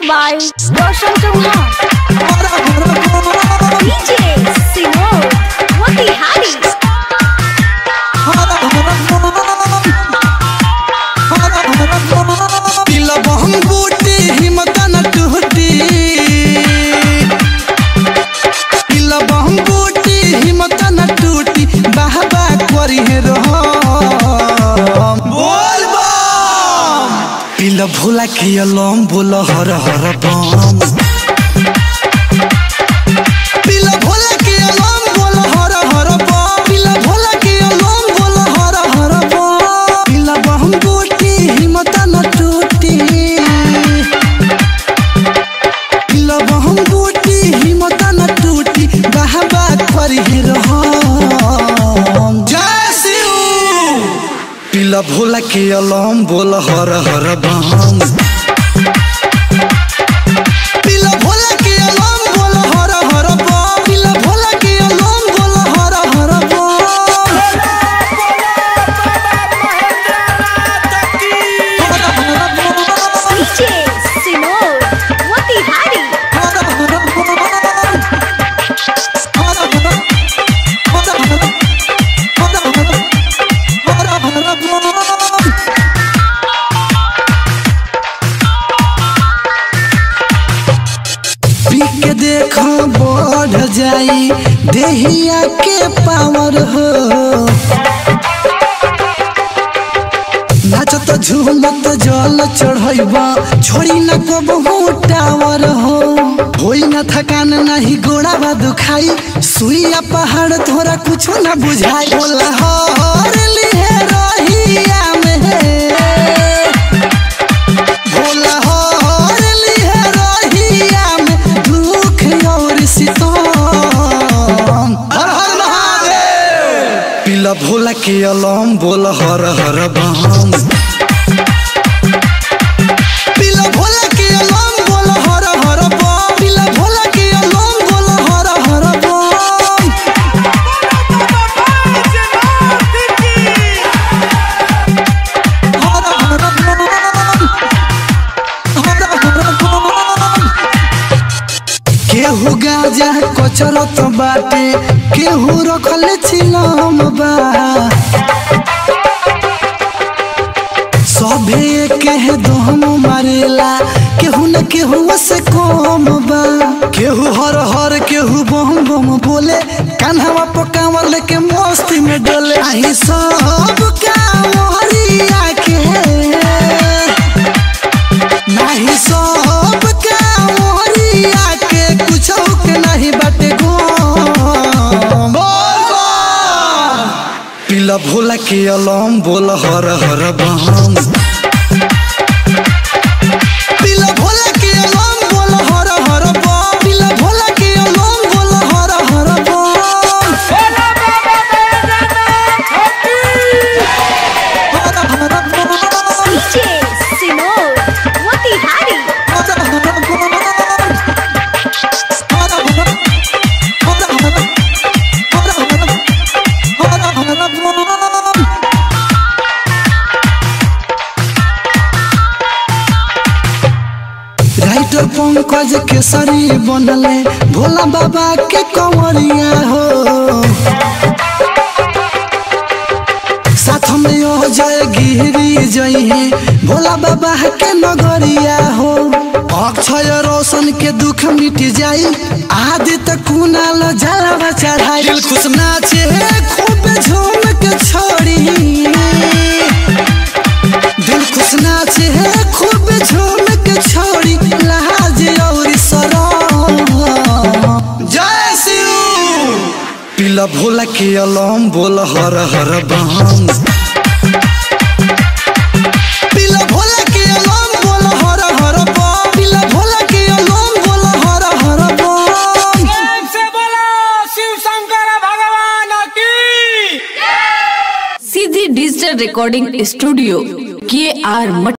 by Roshan Chauhan. DJ Sinod, Wati Hari. तिला बहम बूटी हिम्मत न टूटी तिला बहम बूटी हिम्मत न टूटी बाहबा करी है रहम बोल बम पिला भोला के अलम बोल हर हर बम पिला भोला के अलम बोल हर हर बम पिला भोला के अलम बोल हर हर बम पिला बहम बूटी हिम्मत न टूटी पिला बहम बूटी हिम्मत न टूटी बहबा करी रहम जय शिव पिला भोला के अलम बोल हर हर बम पिला भोला के अलम बोल हर हर बम पिला भोला के अलम बोल हर हर DJ Sinod, Wati Hari. पी के देखो बढ़ जाई देहिया के पावर हो नाचत झूमत जल चढ़ैबा छोड़ी न कबहू टावर हो होई न थकान नहीं गोड़ा बा दुखाई सुइया पहाड़ तोरा कुछो न बुझाई बोला हर लिहे रहिया में भोला हर लिहे रहिया में दुख और सितम हर हर महादेव पिला भोला के अलम बोल हर हर बम पिला भोला के अलम बोल हर हर बम पिला भोला के अलम बोल हर हर बम हर हर बम हर हर बम केहू गाजा कचरत बाटे केहू रखल छिलम बा सभे के दोहम मारेला केहू न केहू से कम बा केहू हर हर केहू बम बम बोले कान्हवा पकावर लेके मस्ती में डोले आई सब कांवरिया के नहीं सब कांवरिया के कुछो के नहीं बाटे गम पिला भोला के अलम बोल हर हर बम पिला भोला के अलम बोल हर हर बम पिला भोला के अलम बोल हर हर बम हर हर बम DJ Sinod, Wati Hari. हर हर बम हर हर हर हर हर हर हर बम राइटर पंकज केसरी बनले भोला बाबा के कंवरिया हो साथ में हो जाए गिरी जइहे भोला बाबा के नगरिया हो अक्षय रोशन के दुख मिट जाई आदि तक कुनाल जलवा चढ़ाई दिल खुश नाचे खूब झूम के छोड़ी दिल खुश नाचे है खूब झूम के छोड़ी लाज और सरम जय शिव पिला भोला के अलम बोल हर हर बम पिला भोला के अलम बोल हर हर बम पिला भोला के अलम बोल हर हर बम प्रेम से बोलो शिव शंकर भगवान की सीधी डिजिटल रिकॉर्डिंग स्टूडियो के आर